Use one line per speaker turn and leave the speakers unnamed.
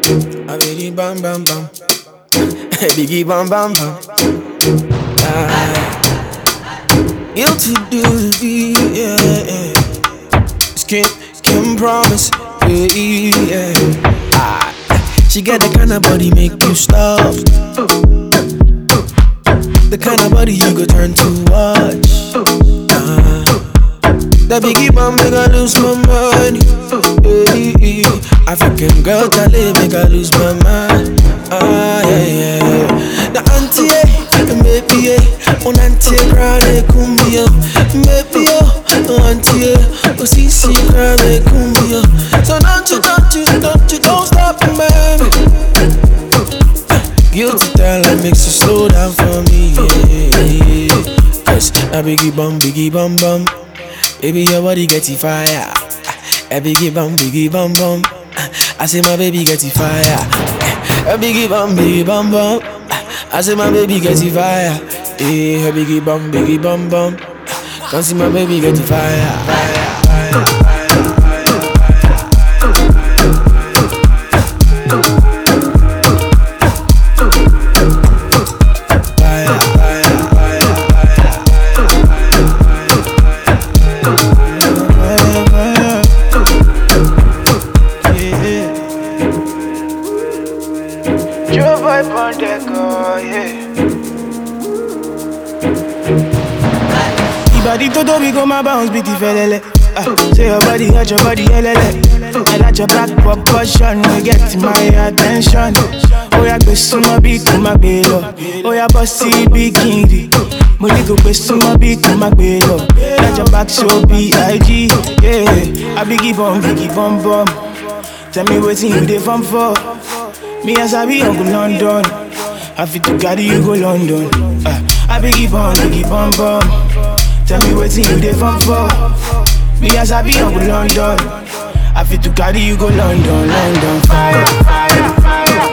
A biggie bam bam bam. biggie bam bam bam. Ah. Guilty duty, yeah, yeah. Skin, skin promise, yeah, yeah. Ah. She got the kind of body make you stop. The kind of body you go turn to watch. Ah. That biggie bomb make I lose my money. Hey, hey. African girl Charlie make I lose my mind. Ah yeah yeah. The auntie eh, maybe eh, on auntie crane kumbia, maybe oh, no auntie eh, oh sisi crane kumbia. So don't you don't you don't you don't stop man. Guilty talent makes you slow down for me. Yeah, yeah. Cause a biggie bum, biggie bum bum. Baby, your body get it fire. A biggie bum, biggie bum bum. I say my baby get it fire. A biggie bum, biggie bum bum. I say my baby get it fire. Eh, a biggie bum, biggie bum bum. Come see my baby get it fire. fire, fire. Fire, fire, fire, fire, fire. Yeah. Your vibe on that girl, yeah.
Ibadi to do we go my bounce beat felele. Ah, say your body hot, your body helele. I like your back proportion, you get my attention. Oh yeah, go suma beat to my bello. Oh yeah, bossy bikini. Mo ní kò pé súnmọ́ bí kò má gbé lọ. Lájà back show B.I.G. Yeah, I be give on, be give on bum. Tell me wetin you dey farm for. Me as I be Uncle London. I fit to carry you go London. Uh, I be give on, be give on bum. Tell me wetin you dey farm for. Me as I be Uncle London. I fit to carry you go London, London. Fire, fire, fire.